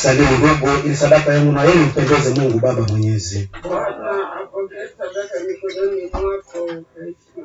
Salimu ndugu, ili sadaka yangu na yenu mpendeze Mungu Baba Mwenyezi. Bwana apokee sadaka mikononi mwako Kristo,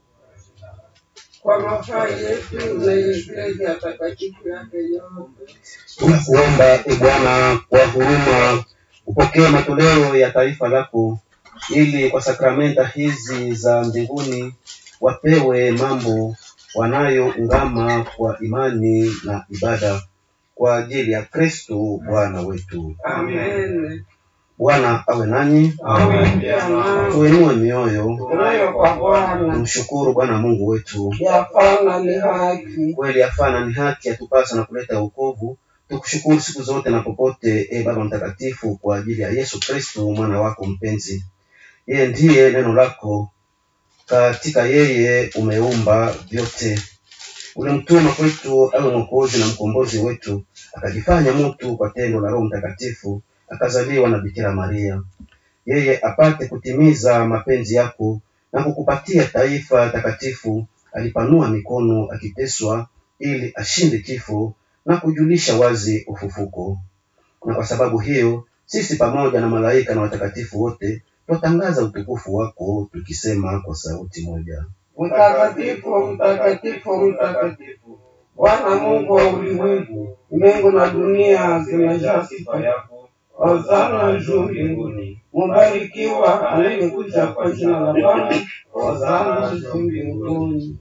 kwa mafaa yetu na Eklesia takatifu yake yote. Tunakuomba e Bwana, kwa huruma upokee matoleo ya taifa lako, ili kwa sakramenta hizi za mbinguni wapewe mambo wanayoungama kwa imani na ibada kwa ajili ya Kristo Bwana wetu. Amen. Bwana awe nanyi, Awe pia nawe. tuinue mioyo, Tunayo kwa Bwana tumshukuru Bwana Mungu wetu. yafana ni haki. kweli afana ni haki yatupasa na kuleta wokovu tukushukuru siku zote na popote e baba mtakatifu kwa ajili ya yesu kristo mwana wako mpenzi yeye ndiye neno lako katika yeye umeumba vyote ulimtuma kwetu awe mwokozi na mkombozi wetu akajifanya mtu kwa tendo la roho mtakatifu akazaliwa na bikira maria yeye apate kutimiza mapenzi yako na kukupatia taifa takatifu alipanua mikono akiteswa ili ashinde kifo na kujulisha wazi ufufuko na kwa sababu hiyo sisi pamoja na malaika na watakatifu wote twatangaza utukufu wako tukisema kwa sauti moja Mtakatifu, mtakatifu, mtakatifu, Bwana Mungu wa ulimwengu, mbingu na dunia zimejaa sifa yako. Hosana juu mbinguni, mubarikiwa anayekuja kwa jina la Bwana. Hosana juu mbinguni.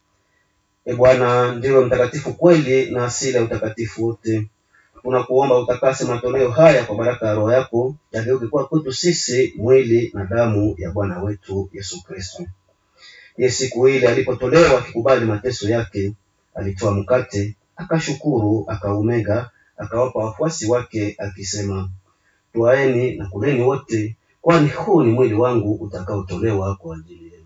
e bwana ndiwe mtakatifu kweli na asili ya utakatifu wote tunakuomba utakase matoleo haya kwa baraka ya roho yako yageuke kuwa kwetu sisi mwili na damu ya bwana wetu yesu kristo ye siku ile alipotolewa akikubali mateso yake alitoa mkate akashukuru akaumega akawapa wafuasi wake akisema twaeni na kuleni wote kwani huu ni mwili wangu utakaotolewa kwa ajili yenu